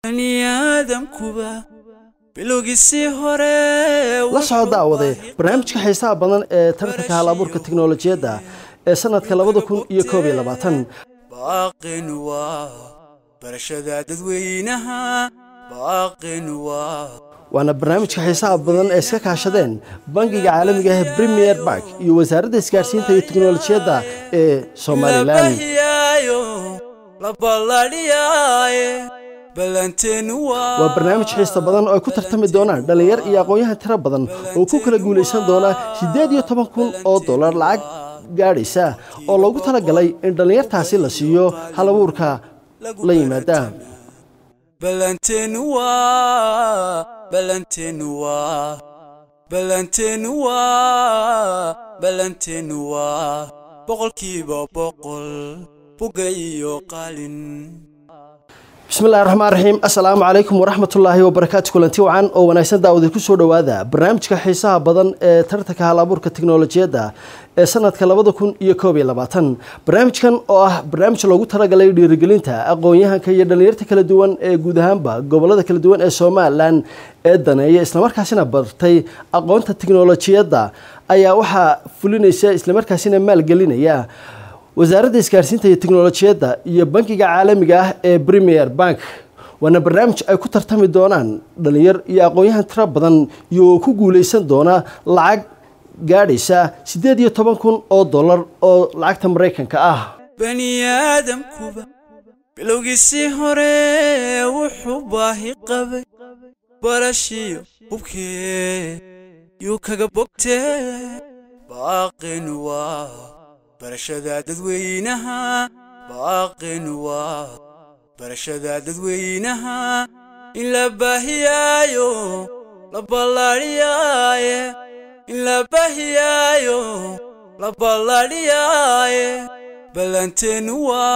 baniaadamkuba bilowgiisii hore la soo daawade barnaamijka xiisaha badan ee tartanka hal abuurka tiknolojiyadda ee sanadka labada kun iyo koob iyo labaatan baaqin waa barashada dadweynaha baaqin waa waana barnaamijka xiisaha badan ee iska kaashadeen bangiga caalamiga ah premier bank iyo wasaaradda isgaarsiinta iyo tiknolojiyadda ee somalilan labahiyaayo la balladhiyaaye ballanteenu waa waa barnaamij xiisa badan oo ay ku tartami doonaan dhallinyar iyo aqoon-yahan tiro badan oo ku kala guulaysan doona siddeed iyo toban kun oo dollar lacag gaadhaysa oo loogu talagalay in dhallinyartaasi la siiyo hal abuurka la yimaada ballanteenu waa ballanteenu waa ballanteenu waa ballanteenu waa boqolkiiba boqol buga iyo qalin bismillahi raxmaan raxiim assalaamu calaykum waraxmatullaahi wabarakaatu kulanti wacan oo wanaagsan daawada ku soo dhowaada barnaamijka xiisaha badan ee tartanka hal abuurka tiknolojiyadda ee sanadka labada kun iyo koob iyo labaatan barnaamijkan oo ah barnaamij loogu talagalay dhiirigelinta aqoon-yahanka iyo dhallinyarta kala duwan ee guud ahaanba gobolada kala duwan ee somalilan ee daneeya islamarkaasina bartay aqoonta tiknolojiyadda ayaa waxaa fulinaysa islamarkaasina maalgelinaya wasaaradda isgaarsiinta iyo tiknolojiyadda iyo bankiga caalamiga ah ee premier bank waana barnaamij ay ku tartami doonaan dhalinyar iyo aqoon-yahan tiro badan iyo ku guuleysan doona lacag gaadhaysa siddeed iyo toban kun oo dollar oo lacagta maraykanka ah baniaadamkuba bilowgiisii hore wuxuu baahi qabay barashiyo hubkee yuu kaga bogtee baaqin waa barashada dadweynaha baaqin waa barashada dadweynaha in la baahiyaayo la balladhiyaaye in la baahiyaayo la balladhiyaaye ballanteenu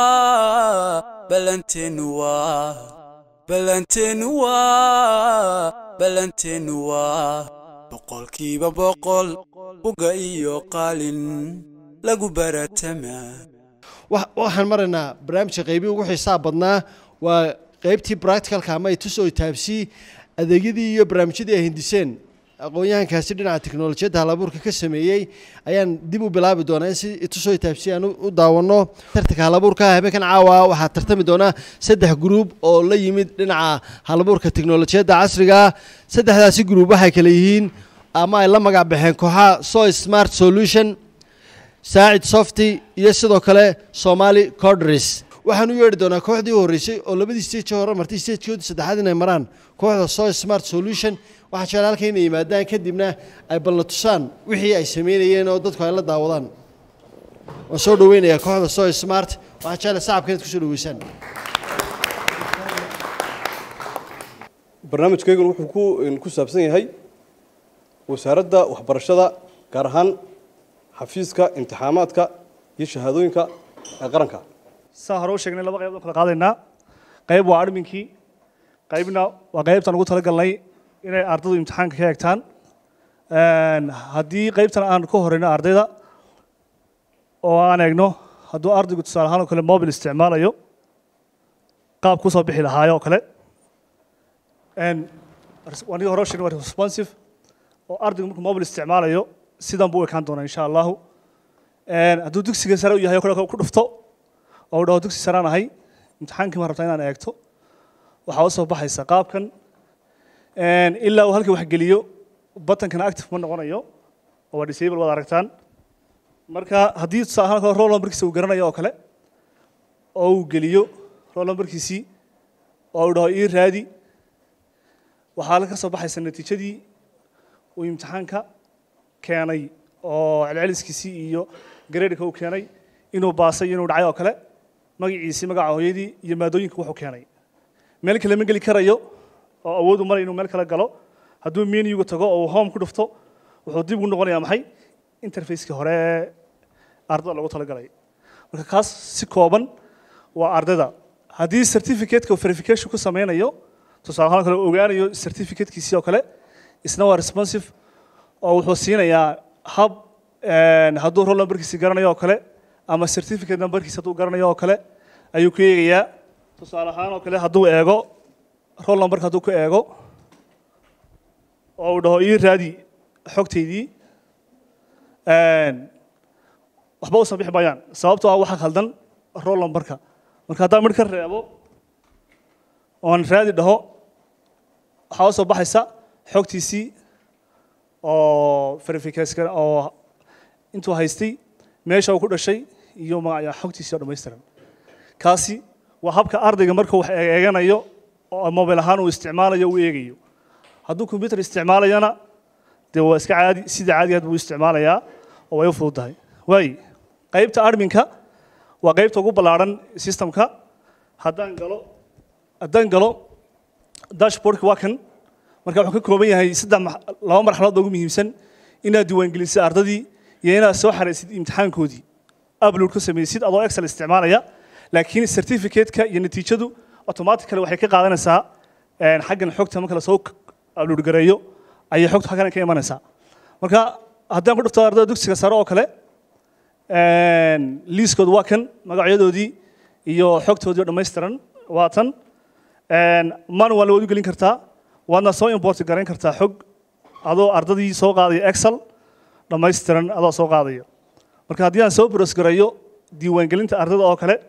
waa ballanteenu waa ballanteenu waa ballanteenu waa boqolkiiba boqol buga iyo qalin lagu baratamaa waxaan maraynaa barnaamijka qeybii ugu xiisaha badnaa waa qeybtii practicalka ama itusoo taabsi adeegyadii iyo barnaamijyadii ay hindiseen aqoon-yahankaasi dhinaca teknolojiyadda halabuurka ka sameeyey ayaan dib u bilaabi doonaa in si itusoo taabsi aan u daawano tartanka halabuurka habeenkan caawa waxaa tartami doona saddex gruub oo la yimid dhinaca halabuurka teknolojiyadda casriga saddexdaasi gruub waxay kale yihiin ama ay la magac baxeen kooxaha so smart solution saacid softy iyo sidoo kale somali cordres waxaan u yeedhi doonaa kooxdii u horreysay oo labadii stage hore martay stagekoodii saddexaad inay maraan kooxda so smart solution waxaa jecel halka inay yimaadaan kadibna ay balna tusaan wixii ay sameynayeen oo dadku ay la daawadaan waan soo dhaweynayaa kooxda so smart waxaa jecel sacabka inaad kusoo dhaweysaan barnaamijkaygun wuxuu ku ku saabsan yahay wasaaradda waxbarashada gaar ahaan xafiiska imtixaamaadka iyo shahaadooyinka ee qaranka saa hore u sheegnay laba qaybood kala qaadaynaa qayb waa adminkii qaybna waa qaybtaan ugu talagalnay inay ardaydu imtixaanka ka eegtaan haddii qaybtan aan ka horeyno ardayda oo aan eegno hadduu ardaygu tusaale ahaan oo kale mobil isticmaalayo qaab kusoo bixi lahaayo oo kale wanigi hore u sheegnay waa responsive oo ardaygu markuu mobil isticmaalayo sidan buu u ekaan doonaa insha allahu hadduu dugsiga sare u yahay oo kale ku dhufto oo uu dhaho dugsi saraan ahay imtixaankii ma rabtaa inaan eegto waxaa usoo baxaysa qaabkan ilaa uu halkii wax geliyo batankana active ma noqonayo oo waa disable waad aragtaan marka haddii tusaale ahaan kale roll numberkiisa uu garanayo oo kale oo uu geliyo roll numberkiisii oo uu dhaho ii raadi waxaa ka soo baxaysa natiijadii uu imtixaanka keenay oo celceliskiisii iyo gareedhka uu keenay inuu baasay inuu dhacay oo kale magaciisii magaca hooyadii iyo maadooyinka wuxuu keenay meel kale ma geli karayo oo awood u maray inuu meel kale galo hadduu menuga tago oo uu home ku dhufto wuxuu dib ugu noqonayaa maxay interfacekii hore ardada loogu talagalay marka kaas si kooban waa ardayda haddii certificateka verification ku sameynayo tusaale ahaan kale ogaanayo certificatekiisii oo kale isna waa responsive oo wuxuu siinayaa hab hadduu roll numberkiisi garanayo oo kale ama certificate numberkiisa hadduu garanayo oo kale ayuu ku eegayaa tusaale ahaan oo kale hadduu eego roll numberka hadduu ku eego oo uu dhaho ii raadi xogtaydii waxba u bixi maayaan sababtoo ah waxa khaldan roll numberka marka haddaan midh ka reebo oon raadi dhaho waxaa u soo baxaysa xogtiisii oo verification oo intuu haystay meesha uu ku dhashay iyo magaca xogtiisii oo dhammaystiran kaasi waa habka ardayga markuu wax eeganayo oo mobile ahaan uu isticmaalayo uu eegayo hadduu computer isticmaalayana dee waa iska caadi sida caadigaad buu isticmaalayaa oo way u fududahay waaye qaybta adminka waa qaybta ugu ballaaran systemka haddaan galo haddaan galo dashboardka waa kan marka wuxuu ka kooban yahay saddex laba marxaladood ugu muhiimsan inaad diiwaangelisay ardadii iyo inaad soo xaraysid imtixaankoodii upload ka samaysid adoo excel isticmaalaya laakiin certificate-ka iyo natiijadu automatically waxay ka qaadanaysaa xaggan xogta marka lasoo upload gareeyo ayay xogta xaggan ka imanaysaa marka haddaan ku dhufto ardada dugsiga sare oo kale liiskooda waa kan magacyadoodii iyo xogtoodii oo dhammaystiran waa tan manual waad u gelin kartaa waadna soo import garayn kartaa xog adoo ardadii soo qaadaya excel dhammaystiran adoo soo qaadaya marka haddii aan soo bros gareeyo diiwaangelinta ardada oo kale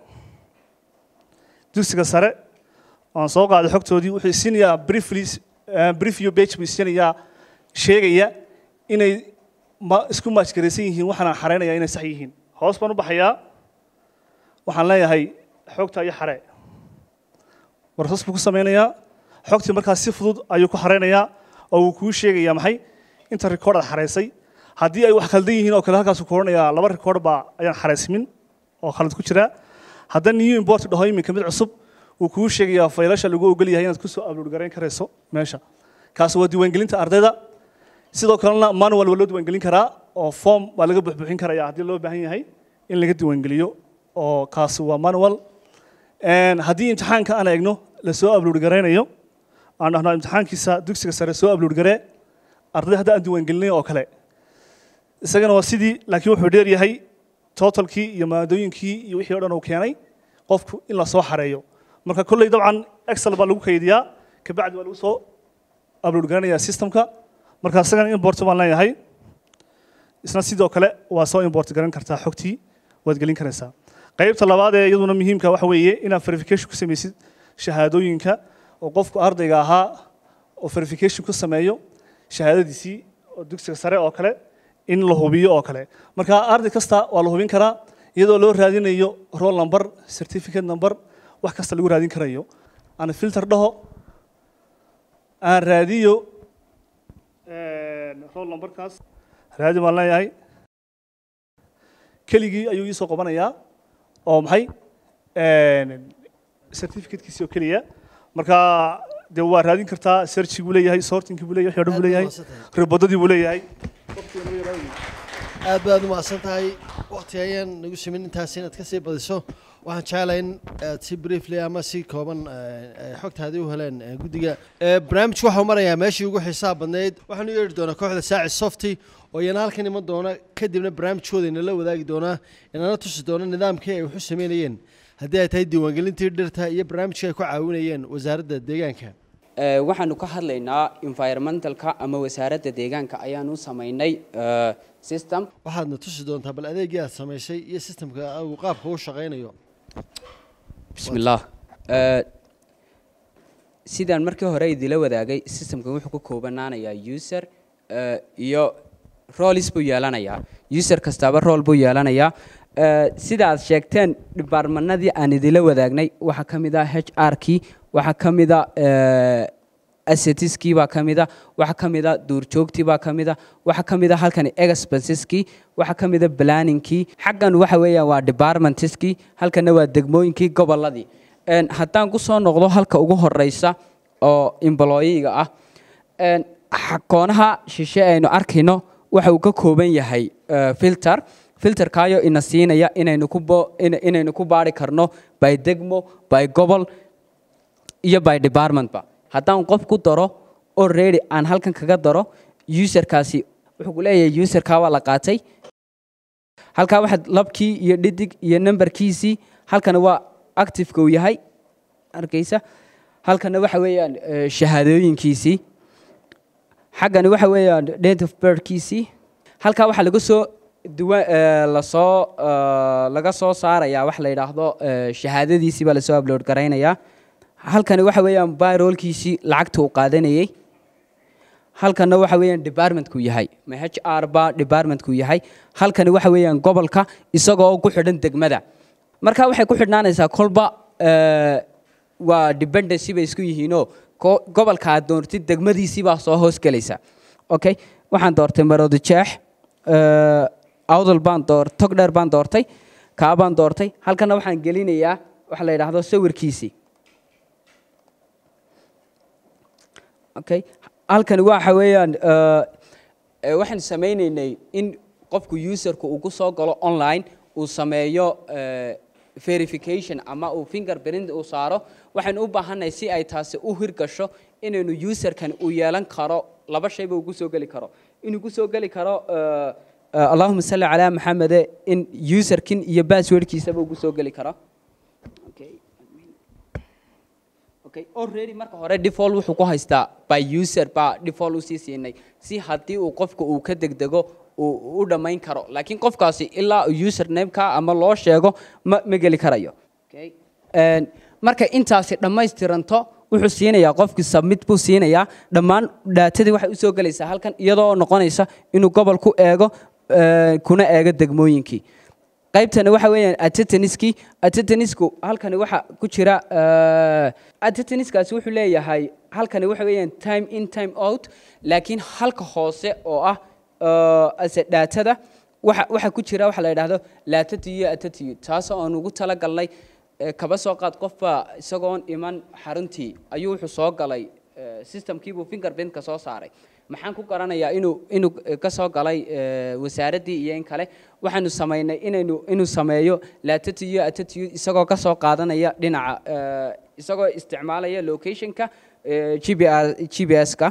dugsiga sare aan soo qaaday xogtoodii wuxuu siinayaa briefly briefview page buu siinayaa sheegaya inay ma isku maajgaraysan yihiin waxaan xareynayaa inay sax yihiin hoos baan u baxayaa waxaan leeyahay xogta iyo xare warsaas buu ku sameynayaa xogtii markaas si fudud ayuu ku xareynayaa oo uu kuu sheegayaa maxay inta record aad xareysay haddii ay wax khaldan yihiin oo kale halkaasuu ku odhanayaa laba record baa ayaan xareysmin oo khalad ku jira haddana new import dhaho iminka mid cusub wuu kuu sheegayaa faylasha lagu ogol yahay inaad kusoo upload garayn karayso meesha kaasi waa diiwaangelinta ardayda sidoo kalena manual waa loo diiwaangelin karaa oo form baa laga buxbuxin karaya haddii loo baahan yahay in laga diiwaangeliyo oo kaasi waa manual haddii imtixaanka aan eegno lasoo upload garaynayo aan dhahno imtixaankiisa dugsiga sare soo upload garee arday hadda aan diiwaangelinay oo kale isagana waa sidii laakiin wuxuu dheer yahay totalkii iyo maadooyinkii iyo wixii o dhan uu keenay qofku in la soo xareeyo marka kolley dabcan excel baa lagu kaydiyaa kabacdi waa lagu soo upload garanayaa systemka marka isagana import baan leeyahay isna sidoo kale waa soo import garan kartaa xogtii waad gelin karaysaa qaybta labaad ee iyaduna muhiimka waxa weeye inaad verification ku samaysid shahaadooyinka oo qofku ardayga ahaa oo verification ku sameeyo shahaadadiisii oo dugsiga sare oo kale in la hubiyo oo kale marka arday kasta waa la hubin karaa iyadoo loo raadinayo roll number certificate number wax kasta lagu raadin karayo aan filter dhaho aan raadiyo roll numberkaas raadi baan leeyahay keligii ayuu iisoo qabanayaa oo maxay certificatekiisi oo keliya marka dee waa raadin kartaa searchig buu leeyahay sortingkii buu leeyahay wixii o dhan buu leeyahay ribodadii buu leeyahay aad baad umahadsan tahay wakti ayaan nagu simin intaas inaad kasii badiso waxaan jeclahay in aad si briefly ama si kooban xogtaadii u heleen guddiga barnaamijku waxau marayaa meeshii ugu xisaab badnayd waxaanu yeedhi doonaa kooxda saaci softy oo iyana halkan iman doona kadibna barnaamijkooda inala wadaagi doonaa inana tusi doona nidaamkii ay waxu sameynayeen haddii ay tahay diiwaangelintii dhirta iyo barnaamijkii ay ku caawinayeen wasaaradda deegaanka waxaanu ka hadlaynaa environmentalka ama wasaaradda deegaanka ayaanu samaynay system waxaadna tusi doontaa bal adeegii aad samaysay iyo sistemka uu qaabka u shaqaynayo bismillaah sidaan markii hore idila wadaagay systemkan wuxuu ka koobanaanayaa user iyo roles buu yeelanayaa user kastaaba rool buu yeelanayaa sida aad sheegteen dhibaarmanadii aan idila wadaagnay waxaa ka mid ah h r kii waxaa ka mid a asetiskii baa ka mid a waxaa ka mid a duurjoogtii baa ka mid a waxaa ka mid a halkan expenseski waxaa ka mid a planningkii xaggan waxa weeyaan waa departmentiskii halkanna waa degmooyinkii gobolladii haddaan ku soo noqdo halka ugu horeysa oo employiga ah xakoonaha shishe aynu arkayno waxa uu ka kooban yahay filter filterkaayo ina siinaya inaynu ku inaynu ku baari karno by degmo by gobol iyo by departmentba haddaan qof ku daro already aan halkan kaga daro userkaasi wuxuu ku leeyahay userkaa waa la qaatay halkaa waxaad labkii iyo dhidig iyo numberkiisii halkana waa activeka uu yahay arkaysa halkana waxa weeyaan eh, shahaadooyinkiisii xaggani waxa weeyaan date of birthkiisii halkaa waxaa laga soo duwa eh, lasoo eh, laga soo saarayaa wax la yidhaahdo eh, shahaadadiisii baa lasoo upload garaynayaa halkani waxa weeyaan byrolkiisii lacagta uu qaadanayey halkana waxa weeyaan departmentku yahay ma h r ba departmentku yahay halkani waxa weeyaan gobolka isagoo ku xidhan degmada marka waxay ku xidhnaanaysaa kolba eh, waa dependency bay isku yihiinoo ko- gobolka aad doortid degmadiisii baa soo hoos gelaysa okay waxaan doortay marodi jeex eh, awdal baan door togdheer baan doortay kaa baan doortay halkana waxaan gelinayaa waxa la yidhaahdo sawirkiisii okay halkani waxa weeyaan eh, eh, waxaan samaynaynay in qofku userku uu ku soo galo online uu sameeyo eh, verification ama uu fingerprint uu saaro waxaan u baahanay si ay taasi u hirgasho inaynu userkan uu yeelan karo laba shayba uu ku soo geli karo inuu ku soo geli karo eh, eh, allahuma salli calaa maxamede in userkin iyo passwordkiisaba uu ku soo geli karo okay. okay already marka hore default wuxuu ku haystaa by user baa default usii siinay si haddii uu qofka uu ka degdego uu u dhammayn karo laakiin qofkaasi ilaa usernameka ama loo sheego ma ma geli karayo okay. Een, marka intaasi dhammaystiranto wuxuu siinayaa qofkii submit buu siinayaa dhammaan dhaatadii waxay usoo gelaysaa halkan iyadoo noqonaysa inuu gobol ku eego eh, kuna eego degmooyinkii qaybtani waxa weeyaan attetaniskii attettanisku halkani waxa ku jira attetaniskaasi wuxuu leeyahay halkani waxa weeyaan time in time out laakiin halka hoose oo ah eh, ase dhaatada waxa waxa ku jira waxa la yidhaahdo laatatiyo attetiyo taasoo aan ugu talagalnay eh, kaba soo qaad qofba isagoon iman xaruntii ayuu wuxuu soo galay eh, systemkiibuu fingerprintka soo saaray maxaan ku garanayaa inuu inuu eh, ka soo galay eh, wasaaraddii iyo in kale waxaanu samaynay inaynu inuu sameeyo laatatiyo attetiyo isagoo ka soo qaadanaya dhinaca eh, isagoo isticmaalaya locationka eh, GPS GPS-ka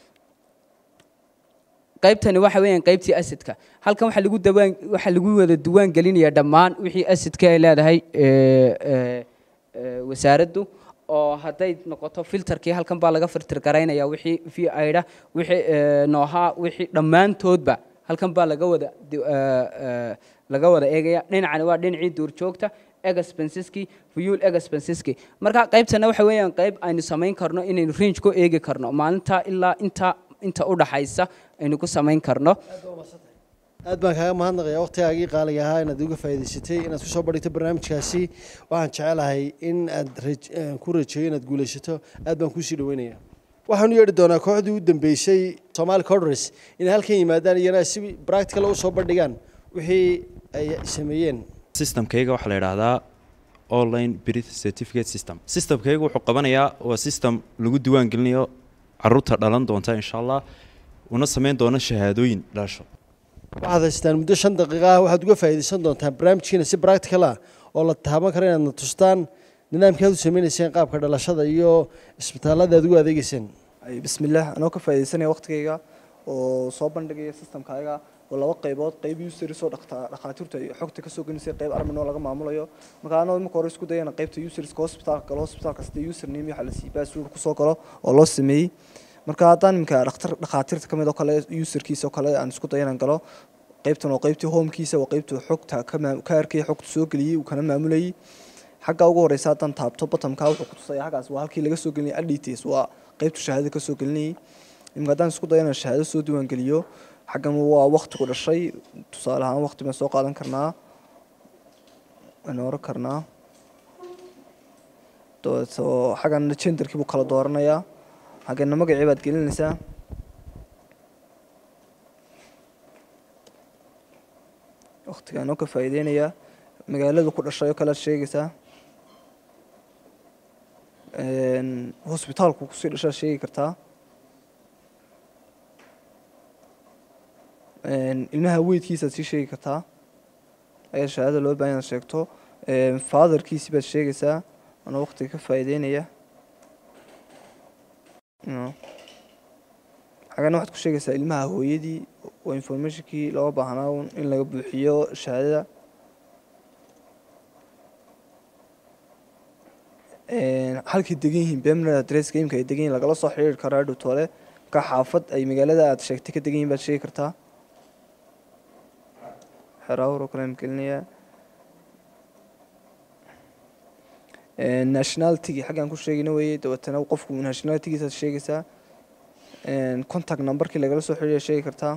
qaybtani waxa weeyaan qaybtii asidka halkan waxaa lagu dawaan waxaa lagu wada duwaan gelinayaa dhammaan wixii asidka ay leedahay ee, ee, ee, wasaaraddu oo hadday noqoto filterkii halkan baa laga filter garaynaya wixii v aidha wixii ee, noohaa wixii dhammaantoodba halkan baa laga wada di- ee, ee, laga wada eegaya dhinacani waa dhinacii duurjoogta expenseski fuel expenseski marka qaybtana waxa weeyaan qayb aynu samayn karno inaynu range ku eegi karno maalinta ilaa inta inta u dhaxaysa aynu ku samayn karno aad baan kaaga mahadnaqayaa waqtigaagii qaaliga ahaa inaad uga faa'iidaysatay inaad kusoo badhigto barnaamijkaasi waxaan jecelahay in aad raj- eh, ku rajeeyo inaad guulaysato aad baan kuusii dhaweynaya waxaan u yeedhi doonaa kooxdii u dambeysay somali codres inay halkan yimaadaan iyana si practical u soo bandhigaan wixii ay sameeyeen systemkayga waxaa la yidhaahdaa online birth certificate system systemkayga wuxuu qabanayaa waa system lagu diiwaan gelinayo caruurta dhalan doonta insha allah una samayn doona shahaadooyin dhalasho waxaad haystaan muddo shan daqiiqa ah waxaad uga faa'iidaysan doontaan barnaamijkiina si practical ah oo la taaban karo inaad na tustaan nidaamkii aad u sameynayseen qaabka dhalashada iyo isbitaallada aad ugu adeegeyseen Ay, bismillaah anoo ka faa'iidaysanaya waqtigayga oo soo bandhigaya systemkaaga oo laba qaybood qayb users oo dhaqta- dhakhaatiirtu ay xogta kasoo gelisay qayb armin oo laga maamulayo marka anoo marka hore isku dayana qaybta userska hospitalka galo hospitalka sida username waxa la siiyey password kusoo galo oo loo sameeyey marka haddaan iminka dhakhtar dhakhaatiirta ka mid oo kale userkiisa oo kale aan isku dayo inaan galo qaybtan oo qaybtii homekiisa waa qaybtuu xogta ka maa- ka arkay xogta soo geliyey uu kana maamulayay xagga ugu horeysa haddaan taabto bottomka wuxuu ku tusaya xaggaas waa halkii laga soo gelinayay adds waa qaybtu shahaadada ka soo gelinayay imika haddaan isku dayo inaan shahaado soo diiwaan geliyo xaggan waa waqtigu dhashay tusaale ahaan waqti baan soo qaadan karnaa waan oran karnaa dabeeto xaggan genderkii buu kala dooranayaa xaggana magacii baad gelinaysaa waqtigaan oo ka faa'iideynayaa magaalada ku dhashay oo kale aad sheegaysaa Een, hosbitaalku kusii dhashaad sheegi kartaa Een, ilmaha weydkiisaad sii sheegi kartaa ayaa shahaada loo baahan inaad sheegto Een, fatherkiisi baad sheegaysaa anoo waqtiga ka faa'iideynaya No. xagana waxaad ku sheegaysaa ilmaha hooyadii oo informationkii looga baahnaa un in laga buuxiyo shahaadada Een, halkay degan yihiin permanent addresska imika ay degan yihiin lagala soo xiriiri karaa dhutole marka xaafad ay magaalada aad sheegtay ka degan yihiin baad sheegi kartaa xeraawar oo kale aan gelinayaa Een, nationalitygii xaggaan ku sheegina weeye dabeetana qofku nationalitygiisaad sheegaysaa Een, contact numberkii lagala soo xiriiriya sheegi kartaa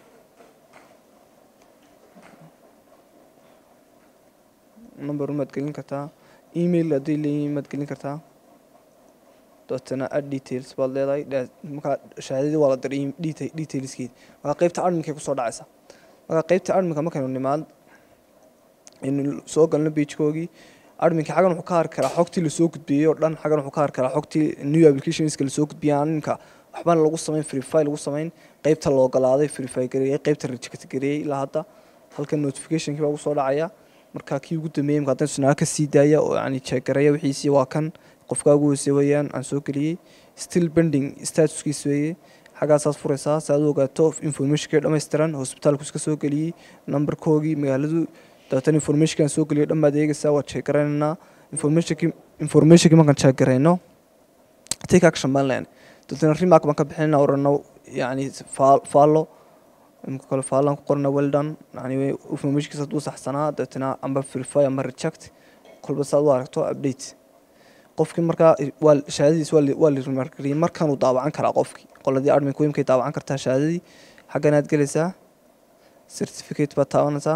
number umaad gelin kartaa email hadday leeyihiin maad gelin kartaa dabeetana add details baad leedahay dha- markaa shahaadadii waa la diray deta- detailskeedi markaa qeybta adminkay kusoo dhacaysa markaa qeybta adminka markaynu nimaad aynu soo galno pagkoogii adminka xaggan wuxuu ka hari karaa xogtii lasoo gudbiyey oo dhan xaggan wuxuu ka hari karaa xogtii new applicationska lasoo gudbiyey aan ninka waxbana lagu samayn verify lagu samayn qeybta la ogolaaday verify gareeyey qeybta reject gareeyey ilaa hadda halkan notificationkii baa ugu soo dhacaya marka kii ugu dambeeyey marka haddana sunaa ka sii daaya oo yani jeegareeya wixiisii waa kan qofkaa ugu hoosey weeyaan aan soo geliyey still pending statuskiis weeye xaggaasaad furaysaa si aad u ogaato informationkii dhammaystiran hosbitaalku iska soo geliyey numberkoogii magaaladu dabeetana informationkaan soo geliyo dhan baad eegaysaa waad jeegaraynanaa informationkii informationkii markaan jeegarayno take action baan leenay dabeetana remark baan ka bixinana orano yani faallo imka kale faallaan ku qorana well done yani informationkiisa hadduu saxsanaa dabeetana amba verify amba reject kolba saad u aragto update qofkii markaa waa shahaadadiis waa la- waa la remarkariyey markanuu daawacan karaa qofkii qoladii admin imkay daawacan kartaa shahaadadii xaggan aad gelaysaa certificate baad taabanaysaa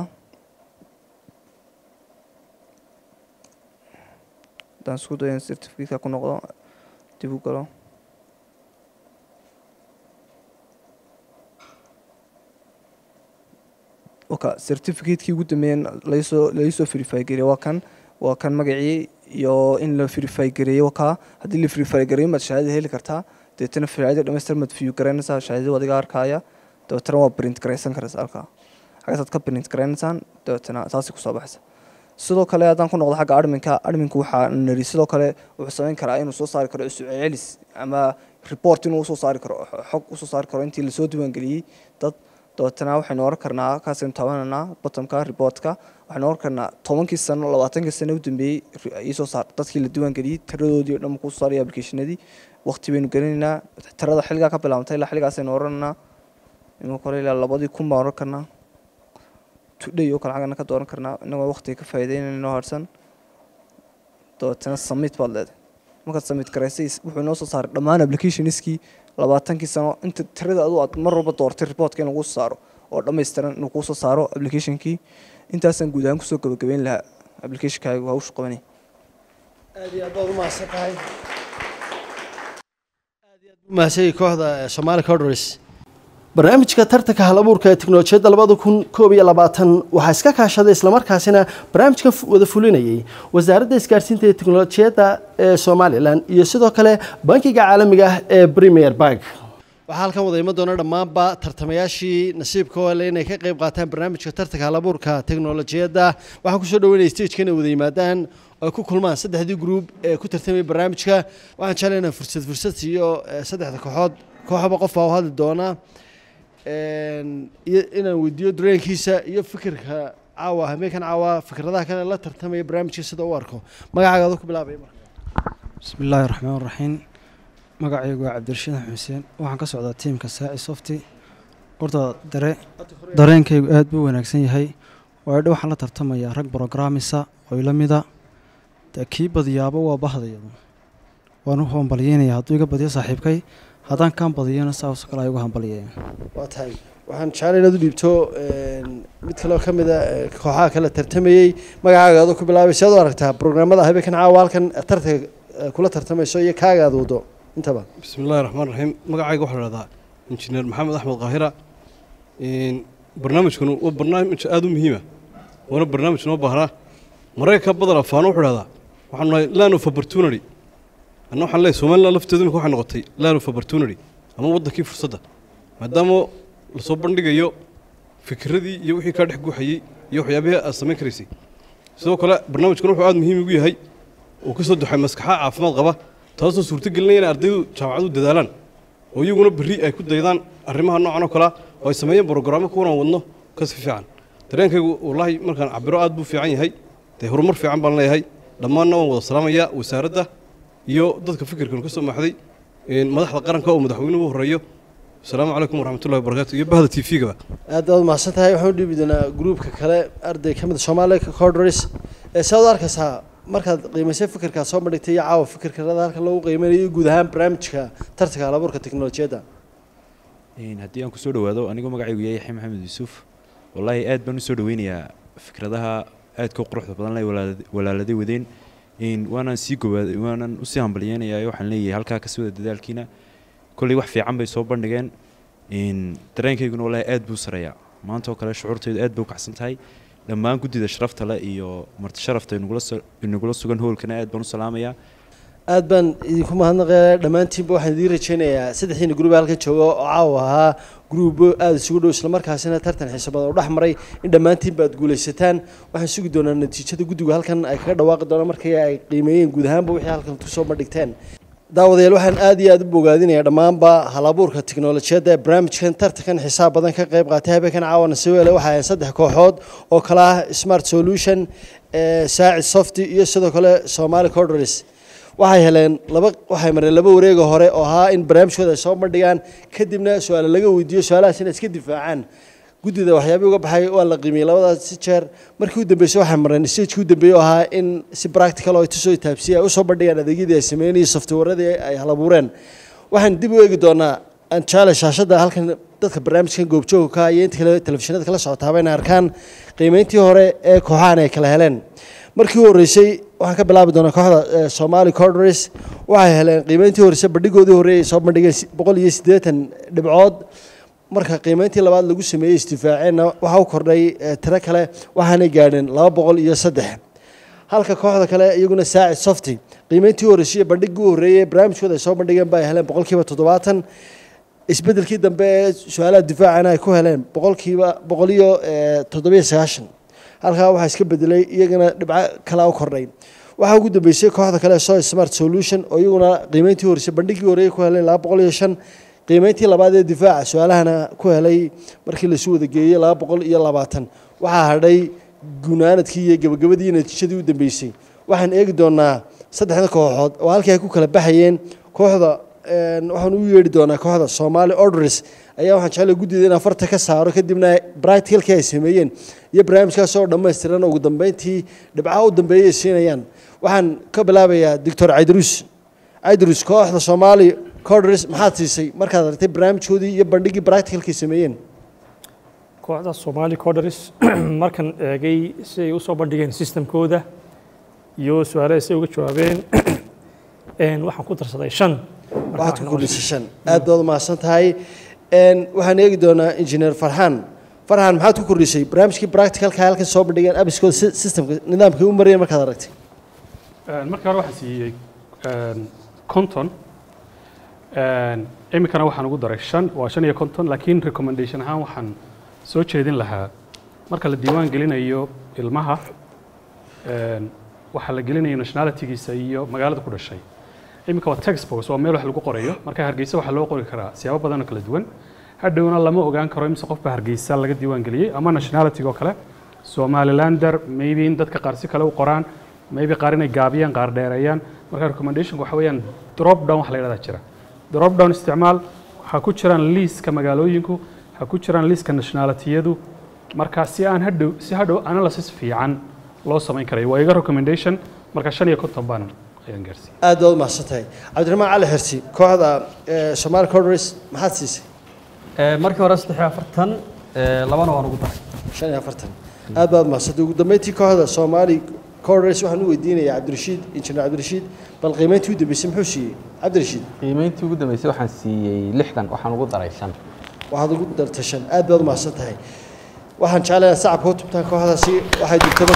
haddaan isku dayo in certificateka ku noqdo dib u galo waka certificate-kii ugu dambeeyeen laysoo laysoo verify gareeyey waa kan waa kan magacii iyo in la verify gareeyo wakaa haddii la verify gareeyo maad shahaadada heli kartaa dabeetana shahaadada dhamaystir maad view garaynaysaa shahaadada adiga arkaya dabeetana waa print garaysan karaysa halkaa xaggaasaad ka print garaynaysaan dabeetana saasay kusoo baxaysa sidoo kale haddaan ku noqdo xagga adminka adminku waxaa nari sidoo kale wuxuu samayn karaa inuu soo saari karo isu celis ama report inuu usoo saari karo xog usoo saari karo intii lasoo diiwaangeliyey dad dabeetana waxaynu oran karnaa kaasaynu taabananaa bottomka reportka waxaynu oran karnaa tobankii sano labaatankii sano u dambeeyey iisoo saar dadkii la diiwaangeliyey tiradoodii o dhan kuu saaraya applicationadii waqti baynu gelinaynaa tirada xilligaa ka bilaabantay ilaa xilligaasaynu orananaa imika hore ilaa labadii kun baan oran karnaa today oo kale xaggana ka dooran karnaa inagoo waqtiga ka faa'iideynayna inoo harsan dabeetana submit baad leedahay markaad submit garaysay wuxuu inoo soo saaray dhammaan applicationskii labaatankii sano inta tirada adu aad mar walba doortay reportka in lagu saaro oo dhammaystiran inuu kuu soo saaro applicationkii intaasaan guud ahaan kusoo gabagabeyn lahaa applicationkaaga hawsha qabanay aad iyo aad baad u mahadsan tahay aad iyo aad buu mahadsan kooxda eh, Somali Coders barnaamijka tartanka halabuurka ee tiknolojiyadda labada kun koob iyo labaatan waxaa iska kaashaday islamarkaasina barnaamijkan fu- wada fulinayay wasaaradda isgaarsiinta iyo tiknolojiyadda ee somalilan iyo sidoo kale bankiga caalamiga ah ee premier bank waxaa halkan wada iman doona dhammaanba tartamayaashii nasiibka oo leh inay ka qayb qaataan barnaamijka tartanka halabuurka teknolojiyadda waxaan kusoo dhaweynaya stageka inay wada yimaadaan oo ay ku kulmaan saddexdii gruub ee ku tartamaya barnaamijka waxaan jeclay inaan fursad fursad siiyo eh, saddexda kooxood kooxaba qof baa u hadli doona Een, iyo inaan weydiiyo dareenkiisa iyo fikirka caawa habeenkan caawa fikradaha kale la tartamaya barnaamijka sida u arko magacaaga ku bilaabaya marka بسم الله الرحمن الرحيم magacaygu waa cabdirashiid xuseen waxaan ka socdaa tiimka saaci softy horta dare dareenkaygu aad buu wanaagsan yahay waayo dha waxaan la tartamayaa rag brogramisa oo ila mida dee kii badiyaaba waa bahdayadu waan u hambalyeynaya hadduu iga badiyo saaxiibkay haddaan kaan badiyana saas kale ay uga hambalyeeyaan waa tahay waxaan jeclay inaad u dhiibto een, mid kale oo ka mid a eh, kooxaha kale tartamayey magacaaga adoo ku bilaabay si aad u aragtaa programmada habeenkan caawa halkan tartanka eh, kula tartamayso iyo kaaga aad wado intaba بسم الله الرحمن الرحيم magacayga waxaa la dhahdaa injineer maxamed axmed qaahira Een, barnaamijkan waa barnaamij aad u muhiima waana barnaamij noo baahnaa maraykanka badan afaano wuxuu dhahdaa waxaan nahay land of opportunity anna waxaan leeyahay somaliland lafteedu imika waxay noqotay land of opportunity ama waddankii fursadda maadaama lasoo bandhigayo fikradii iyo wixii kaa dhex guuxayey iyo waxyaabihii aad samayn karaysay sidoo kale barnaamijkan wuxuu aad muhiim ugu yahay oo ka soo duxay maskaxa caafimaad qaba taasoo suurto gelinaya inay ardaydu jaamacadu dadaalaan oo iyaguna berri ay ku daydaan arrimaha noocan oo kalea oo ay sameeyeen brogrammo kuwan aan wadno kasi fiican dareenkaygu wallaahi markaan cabiro aad buu fiican yahay dee horumar fiican baan leeyahay dhammaanna waan wada salaamayaa wasaaradda iyo dadka fikirkan ka soo maxday een, madaxda qaranka oo madaxweynuhu u horeeyo asalaamu calaykum waraxmatullahi wabarakaatu iyo bahda t v-gaba aad baad mahadsan tahay waxaan u dhiibi doonaa gruupka kale arday ka mid soomaaliya corders ee saad u arkaysaa markaad qiimaysay fikirkaad soo bandhigtay iyo caawa fikirkada halkan lagu qiimeynayo iyo guud ahaan barnaamijka tartanka halabuurka teknolojiyadda Een, haddii aan kusoo dhawaado anigoo magacaygu yahay yaxya maxamed yuusuf wallaahi aad baan usoo dhaweynayaa fikradaha aadka u quruxda badan leh walaala- walaaladay wadeen Een, waanaan sii gowaad waanaan usii hambalyeynayaa waxaan leeyahay halkaa kasii wada dadaalkiina kolley wax fiican bay soo bandhigeen Een, dareenkayguna wallaahi aad buu sareeyaa maanta oo kale shucuurtaydu aad bay u kacsan tahay dhammaan guddida sharafta leh iyo marti sharafta inagula so- inagula sugan hoolkana aad baan u salaamayaa aad baan idinku mahadnaqaya dhammaantiinba waxaan idiin rajeynayaa saddexdiina gruub ee halkan jooga oo caawa ahaa gruubo aada isugu dhow islamarkaasina tartan xiiso badan oo dhex maray in dhammaantiinba aad guulaysataan waxaan sugi doonaa natiijada guddigu halkan ay kaga dhawaaqi doonaan markii ay qiimeeyeen guud ahaanba wixii halkan kusoo bandhigteen daawadayaal waxaan aad iyo aad u bogaadinayaa dhammaanba halabuurka tiknolojiyadda ee barnaamijkan tartankan xisaab badan ka qayb qaatay habeenkan caawana sawele waxaa ahayn saddex kooxood oo kala ah smart solution ee saacid softy iyo sidoo kale somali corders waxay heleen laba waxay mareen laba wareega hore oo ahaa in barnaamijkooda ay soo bandhigaan kadibna su-aale laga weydiiyo su-aalahaas inay iska difaacaan guddida waxyaabihii uga baxay waa la qiimiyey labadaas si jeer markii u dambeysay waxay mareen stagekii u dambeeyey oo ahaa in si practical oo ay tusoo taabsiya ay usoo bandhigaan adeegyadii ay sameynayay softwareadii ay halabuureen waxaan dib u eegi doonaa aan jaale shaashadda halkan dadka barnaamijkan goobjooga ka iyo inta kale telefishinada kala socotaaba inay arkaan qiimeyntii hore ee kooxahan ay kala heleen markii u horreysay waxaan ka bilaabi doonaa kooxda eh, somali corders waxay heleen qiimeyntii horreysay bandhigoodii horreeyay ay soo bandhigeen si- boqol iyo siddeetan dhibcood marka qiimeyntii labaad lagu sameeyey isdifaaceenna waxaa u kordhay eh, tiro kale waxaanay gaadheen laba boqol iyo saddex halka kooxda kale iyaguna saacid softy qiimeyntii horreysay iyo bandhigii u horreeyey barnaamijkooda ay soo bandhigeen ba ay heleen boqolkiiba toddobaatan isbedelkii dambe ee su-aalaha difaacana ay ku heleen boqolkiiba boqol iyo eh, toddobiyo sagaashan halkaa waxaa iska bedelay iyagana dhibco kalaa u kordhay waxaa ugu dambeysay kooxda kale so smart solution oo iyaguna qiimeyntii horeysay bandhigii horeeyay ku heleen laba boqol iyo shan qiimeyntii labaad ee difaaca su-aalahana ku helay markii lasu wada geeyey laba boqol iyo labaatan waxaa hadhay gunaanadkii iyo gabagabadii natiijadii u dambeysay waxaan eegi doonaa saddexda kooxood oo halkii ay ku kala baxayeen kooxda een, waxaan u yeedhi doonaa kooxda somali orders ayaa waxaan jeclay guddida in afarta ka saaro kadibna practicalkii ay sameeyeen iyo barnaamijkaas oo dhammaystiran ugu dambeyntii dhibcaha u dambeeyay ay siinayaan waxaan ka bilaabayaa doctor caydruus caydruus kooxda somali corders maxaad siisay markaad aragtay barnaamijkoodii iyo bandhigii practicalkii sameeyeen kooxda Somali Coders markan eegay si ay u soo bandhigeen systemkooda iyo su'aalaha si ay uga jawaabeen een waxaan ku darsaday shan Marka waxaad ku waxaan kordhisay shan aad baad umahadsan tahay Een, waxaan eegi doonaa engineer farxaan farxaan maxaad ku kordhisay barnaamijkii practicalka halkan soo bandhigeen abiskooda si- systemka nidaamkii u marayeen markaad aragtay Een, markii hore waxaan siiyey een, konton Een, iminkana waxaan ugu daray shan waa shan iyo konton laakiin recommendation ahaan waxaan soo jeedin lahaa marka la diiwaan gelinayo ilmaha een, waxaa la gelinayo nationalitygiisa iyo magaalada ku dhashay iminka waa textbooks waa meel wax lagu qorayo marka hargeysa waxaa loo qori karaa siyaabo badan oo kala duwan hadhowna lama ogaan karo imise qofba hargeysa laga diiwaan geliyey ama nationalityga oo kale somalilander maybe in dadka qaar si kale u qoraan maybe qaar inay gaabiyaan qaar dheereeyaan marka recommendationka waxa weeyaan drop down wax la yidhahdaa jira drop down isticmaal waxaa ku jiraan liiska magaalooyinku waxaa ku jiraan liiska nationalityadu marka si aan hadhow si hadhow analysis fiican loo samayn karayo waa iga recommendation marka shan iyo konton baan ayaan gaarsiiyey aad baad umahadsan tahay cabdiraxmaan cali xirsi kooxda eh, somali corders maxaad siisay markii hore saddex iyo afartan ee, labana waan ugu daray shan iyo afartan aad baad umahadsantay ugu dambeyntii kooxda somali corders waxaan u weydiinayaa cabdirashiid injineer cabdirashiid bal qiimeyntii u dambeysay muxuu siiyey cabdirashiid qiimeyntii ugu dambeysay waxaan siiyey lixdan waxaan ugu daray shan waxaad ugu dartay shan aad baad umahadsan tahay waxaan jeclayaa sacabka u tubtaan kooxdaasi waxay digtaba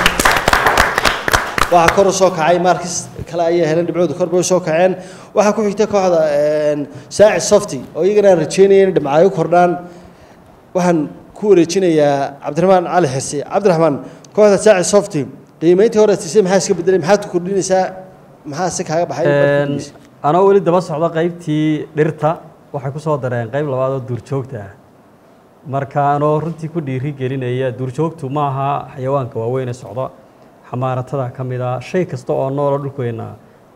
waxaa kor u soo kacay markis kale ayay heleen dhibcooda kor bay u soo kaceen waxaa ku xigta kooxda een, saacid softy oo iyagana aan rajeynaya in dhibcaay u kordhaan waxaan ku wareejinayaa cabdiraxmaan cali xirsi cabdiraxmaan kooxda saacid softy qiimeyntii hore siisay maxaa iska bedelay maxaad ku kordhinaysaa maxaa si kaaga baxay Een, anoo weli daba socda qaybtii dhirta waxay ku soo dareen qayb labaad oo duurjoogta ah marka anoo runtii ku dhiiri gelinaya duurjoogtu maaha xayawaanka waaweyn ee socda xamaaratada ka mid ah shay kasta oo noolo dhulkeenna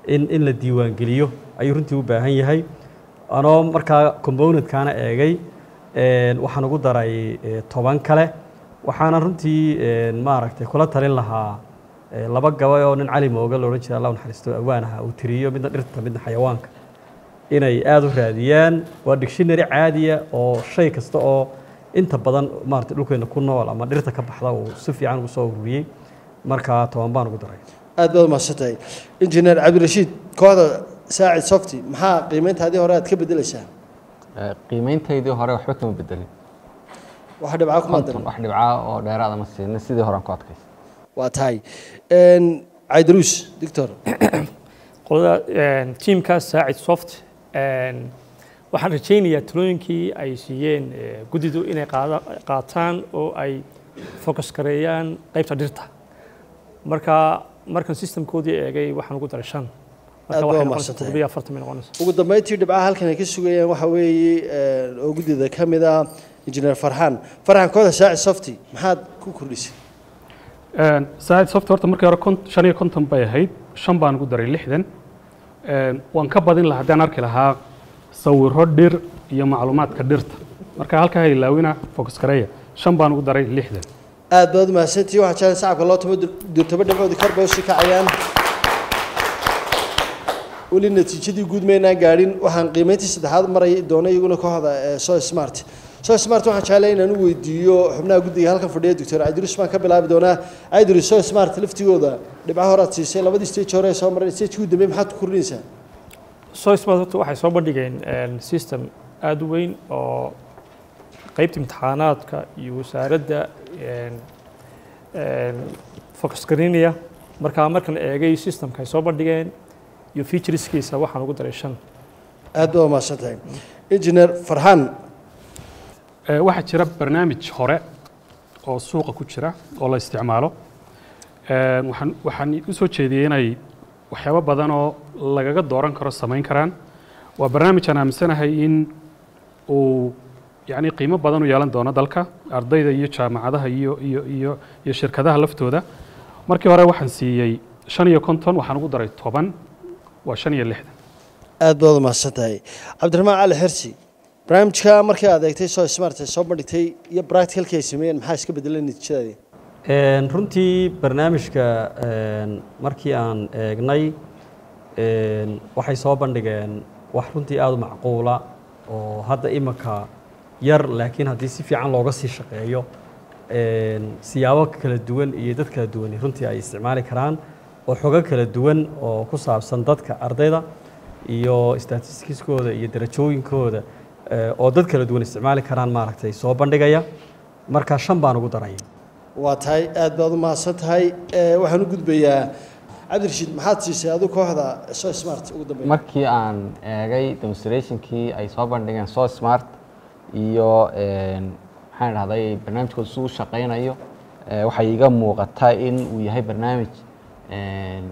in in la diiwaangeliyo ayuu runtii u baahan yahay anoo markaa componentkaana eegay een, waxaan ugu daray eh, toban kale waxaana runtii een, maaragtay kula talin lahaa eh, laba gabay oo nin cali mooga la odhan jira allah u naxariisto awaanaha uu tiriyo midna dhirta midna xayawaanka inay aada u raadiyaan waa dictionary caadiya oo shay kasta oo inta badan maaragtay dhulkeena ku nool ama dhirta ka baxda uu si fiican ugu soo ururiyey markaa toban baan ugu daray aad baad umahadsantahay injineer cabdirashiid kooxda saacid softy maxaa qiimeyntaadii hore aad ka bedelaysaa Eh, qiimeyntaydii hore waxba kama bedelin wax dhibcaa kuma konton wax dhibcaa oo dheeraada ma siinin sidii horaan ku adkaysay waa tahay Een, caydaruus doctor qolada een, tiimka saacid soft een, waxaan rajaynayaa talooyinkii ay siiyeen eh, guddidu inay qaada- qaataan oo ay focus gareeyaan qaybta dhirta marka markan systemkoodii eegay waxaan ugu daray shan Aad marka baa waxay u noqonaysaa mahadsantahay. toddobiyo afartan bay noqonaysaa ugu dambeyntii dhibcaha halkan ay ka sugayaan waxa weeye een, oo guddida ka mid ah injineer farxaan farxaan kooxda saacid softy maxaad ku kordhisay Een, saacid soft horta markii hore kont- shan iyo konton bay ahayd shan baan ugu daray lixdan Een, waan ka badin lahaa haddaan arki lahaa sawiro dhir iyo macluumaadka dhirta marka halkaa ha ilaawina focus gareeya shan baan ugu daray lixdan aad baad umahadsantihi waxaa jeclan sacabka loo tumo durtaba dhibcoodii kor bay usii kacayaan weli natiijadii guud maynaan gaadhin waxaan qiimeyntii saddexaad maray doona iyaguna kooxda eh, so smart so smart waxaan jeclay inaan u weydiiyo xubnaha guddiga halkan fadhiya doctor cabdirus baan ka bilaabi doonaa cabdirus so smart laftigooda dhibcaha hore aad siisay labadii stage hore ee soo maray stage ugu dambeey maxaad ku kordhinaysaa soo smart horta waxay soo bandhigeen een, system aada u weyn oo qaybta imtixaanaadka iyo wasaaradda een, een, focus garinaya marka markan eegay systemka ay soo bandhigeen iyo featureskiisa waxaan ugu daray shan aad baad umahadsan tahay engineer farxaan Eh, waxaa jira barnaamij hore oo suuqa ku jira oo la isticmaalo Eh, waxaan waxaan u soo jeediyey inay waxyaabo badan oo lagaga dooran karo samayn karaan waa barnaamij aan aaminsanahay in uu yacni qiimo badan u yeelan doono dalka ardayda iyo jaamacadaha iyo iyo iyo iyo shirkadaha laftooda markii hore waxaan siiyey shan iyo konton waxaan ugu daray toban waa shan iyo lixdan aad baad umahadsan tahay cabdiraxmaan cali xirsi barnaamijka markii aad eegtay soo smart ee soo bandhigtay iyo practicalkii ay sameeyeen maxaa iska bedelay natiijadaadii Een, runtii barnaamijka een, markii aan eegnay een, waxay soo bandhigeen wax runtii aada u macquula oo hadda imika yar laakiin haddii si fiican looga sii shaqeeyo een, siyaabo kala duwan iyo dad kala duwan runtii ay isticmaali karaan oo xogo kala duwan oo ku saabsan dadka ardayda iyo statistiskooda iyo darajooyinkooda eh, oo dad kala duwan isticmaali karaan maaragtay soo bandhigaya marka shan baan ugu daray waa tahay aad baad u mahadsan tahay Eh, waxaan u gudbayaa cabdirashiid maxaad siisay adigu kooxda soo smart ugu dambeyn markii aan eegay demonstrationkii ay soo bandhigeen so smart iyo een, maxaan idhahday barnaamijkooda siduu u shaqaynayo eh, waxay iga muuqataa in uu yahay barnaamij een,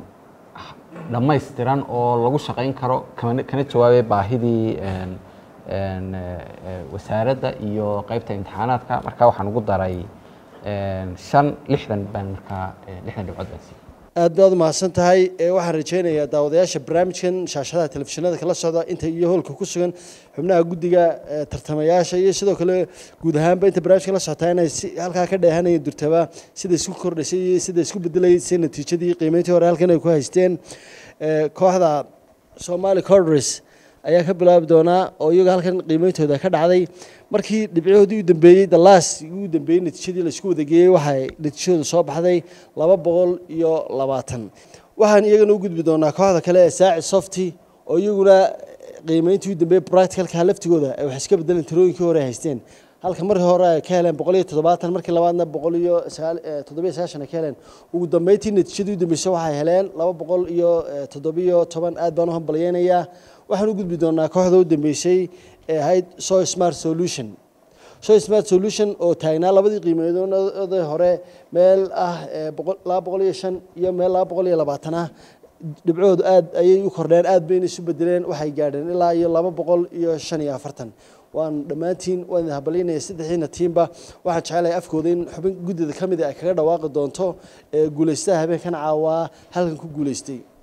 dhammaystiran oo lagu shaqayn karo kana kana jawaabay baahidii een, een, eh, eh, wasaaradda iyo qaybta imtixaanaadka marka waxaan ugu daray een, shan lixdan baan markaa eh, lixdan dhibcood baan siiyey aad baad u mahadsan tahay Eh, waxaan rajaynayaa daawadayaasha barnaamijkan shaashadaha telefishinada kala socda inta iyo howlka ku sugan xubnaha guddiga eh, tartamayaasha iyo sidoo kale guud ahaanba inta barnaamijka la socotaa inay si halkaa ka dheehanayeen durtaba sida isku kordhisay iyo sida isku bedelayay si natiijadii qiimeyntii hore halkan ay ku haysteen Eh, kooxda somali cordres ayaa ka bilaabi doonaa oo iyaga halkan qiimeyntooda ka dhacday markii dhibcoodii u dambeeyey dalaas ugu dambeeyey natiijadii laisku wadageeyey waxay natiijadu soo baxday laba boqol iyo labaatan waxaan iyagana u gudbi doonaa kooxda kale ee saacid softy oo iyaguna qiimeyntii u dambeeyey practicalka laftigooda ay wax iska bedeleen tirooyinkii hore ay haysteen halka markii hore ay ka heleen boqol iyo toddobaatan markii labaadna boqol iyo sagaal eh, toddobiyo sagaashan ay ka heleen ugu dambeyntii natiijadii u dambeysay waxay heleen laba boqol iyo eh, toddobiyo toban aad baan u hambalyeynayaa waxaan u gudbi doonaa kooxda u dambeysay ee ahayd so smart solution so smart solution oo taagnaa labadii qiimeedoodii hore meel ah eh, boqol- laba boqol iyo shan iyo meel laba boqol iyo labaatan ah dhibcoodu aad ayay u kordheen aad bayna isu bedeleen waxay gaadheen ilaa iyo laba boqol iyo shan iyo afartan waan dhammaantiin waan idin habalinaya saddexdiina tiimba waxaan jecelahay afkooda in xubin guddida ka mid a ay kaga dhawaaqi doonto ee guulaystaha habeenkan caawaa halkan ku guulaystay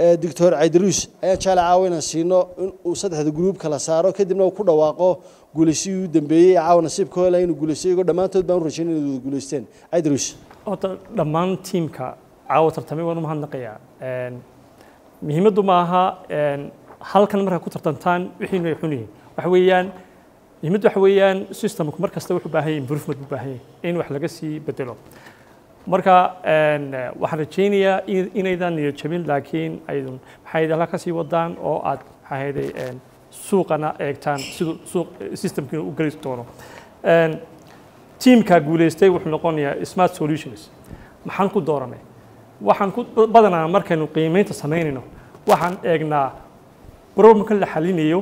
doctor caydaruus ayaan jecel caawa inaan siino in uu saddexda gruub kala saaro kadibna uu ku dhawaaqo guulaysigii u dambeeyey ee caawa nasiibka hela inuu guulaystay iyagoo dhammaantood baan u rajaynay inay wada guulaysteen caydaruus horta dhammaan tiimka caawa tartamay waan u mahadnaqayaa Een, muhiimaddu ma aha een, halkan markaa ku tartantaan wixiinu ay xun yihiin waxa weeyaan muhiimaddu waxa weeyaan systemku mar kasta wuxuu u baahan yahay improvement buu u baahan yahay in wax laga sii bedelo marka een, waxaan rajaynayaa in- inaydan niyad jabin laakiin aydun maxay halkaa ka sii wadaan oo aad maxaa ahayday een, suuqana eegtaan siduu suuq systemkiina u geli doono Een, tiimka guuleystay wuxuu noqonayaa smart solutions maxaan ku dooranay waxaan ku badanaa markaynu qiimeynta samaynayno waxaan eegnaa problemka la xalinayo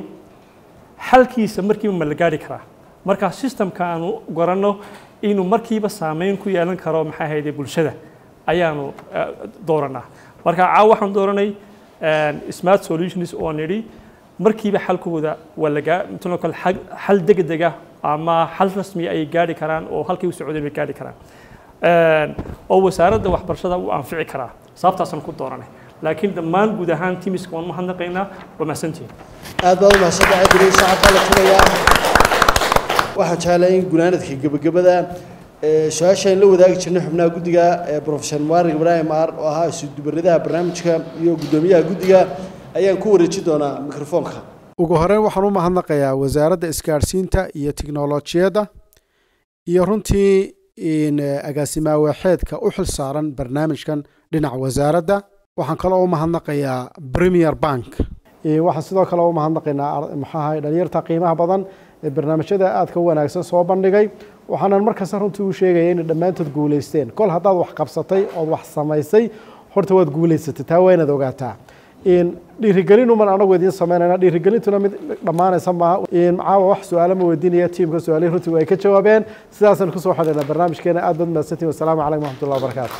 xalkiisa markiiba ma la gaari karaa marka systemka aanu garanno inuu markiiba saameyn ku yeelan karo maxaa ahayde bulshada ayaanu eh, dooranaa marka caawa waxaan dooranay eh, smart solutions oo nidhi markiiba xalkooda waa lagaa mtalo kale xal- xal degdeg ah ama xal rasmi ay gaari karaan oo halkii u socdeen bay gaari karaan Een, oo wasaaradda waxbarashada u anfici karaa sababtaasaan ku dooranay laakiin dhammaan guud ahaan timiska waan mahadnaqaynaa waa mahadsantihin aad baad u mahadsantahay caydaruus saacad baa la tumayaa waxaan jeclahay in gunaanadka gebagabada ee, su-aasha in la wadaagi jirnay xubnaha guddiga ee profesor mubarak ibraahim aar oo ahaa isudubaradaha barnaamijka iyo guddoomiyaha guddiga ayaan ku wareejin doonaa mikrofoonka ugu horeyn waxaan u mahadnaqayaa wasaaradda isgaadhsiinta iyo tiknolojiyadda iyo runtii in eh, agaasimaa waaxeedka u xil saaran barnaamijkan dhinaca wasaaradda waxaan kaloo u mahadnaqayaa premier bank Eh, waxaan sidoo kale u mahadnaqaynaa ar- maxaa ahaye dhalinyarta qiimaha badan ee barnaamijyada aadka u wanaagsan soo bandhigay waxaanan markasta runtii u sheegaya inay dhammaantood guulaysteen kol haddaad wax qabsatay ood wax samaysay horta waad guulaysatay taa waa inaad ogaataa in dhiirigelin uman anagu idiin samaynayna dhiirigelintuna mid dhammaanaysa maaha in caawa wax su-aalo ma weydiinaya tiimka su-aalihii runtii way ka jawaabeen sidaasaan kusoo xidhaynaa barnaamijkeena aad baad mahadsantihin wasalaamu calaykum waraxmatullahi wabarakaatu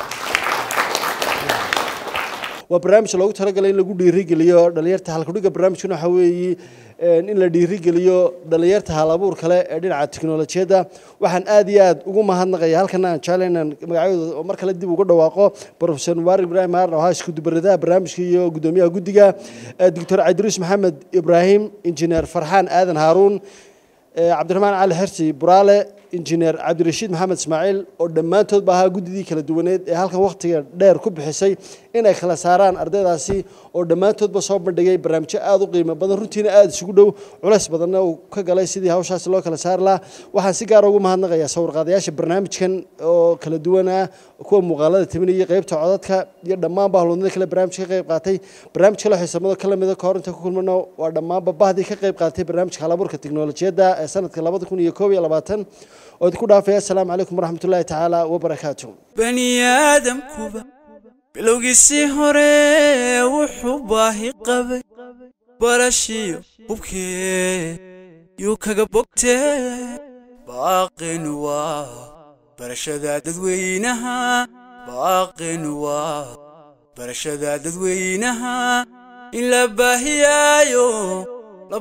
waa barnaamij loogu talagalay in lagu dhiirigeliyo dhalinyarta halkudhiga barnaamijkuna waxaa weeye een, in la dhiirigeliyo dhalinyarta hal abuur kale ee dhinaca tiknolojiyadda waxaan aad iyo aad ugu mahadnaqaya halkan aan jeclay inaan magacyadooda oo mar kale dib uga dhawaaqo profesor mubarak ibraahim aaran oo ahaa iskudubaradaha barnaamijka iyo guddoomiyaha guddiga eh, doctor cabdiruus maxamed ibraahim injineer farxaan aadan haaruun eh, cabdiraxmaan cali xersi buraale injineer cabdirashiid maxamed ismaaciil oo dhammaantood ba ahaa guddidii kala duwaneed ee halkan wakhtiga dheer ku bixisay inay kala saaraan ardaydaasi oo dhammaantoodba soo bandhigay barnaamijyo aad u qiimo badan runtiina aad isugu dhow culays badanna uu ka galay sidii hawshaasi loo kala saari lahaa waxaan si gaara ugu mahadnaqayaa sawirqaadayaasha barnaamijkan oo kala duwan ah kuwa muuqaalada timinaya qeybta codadka iyo dhammaanba howlwadnada kale barnaamijka ka qayb qaatay barnaamij kale xiisamado ka lamida ka hor inta ku kulmano waa dhammaanba bahdii ka qayb qaatay barnaamijka halaburka tiknolojiyadda ee sanadka labada kun iyo koob iyo labaatan oo idinku dhaafaya asalaamu calaykum waraxmatullaahi tacaala wabarakaatuh bani aadamkuba bilowgiisii hore wuxuu baahi qabay barashiyo hubkee yuu kaga bogtee baaqin waa barashada dadweynaha baaqin waa barashada dadweynaha in la baahiyaayo la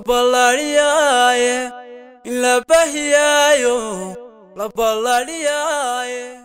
ballaadhiyaaye in la baahiyaayo la ballaadhiyaaye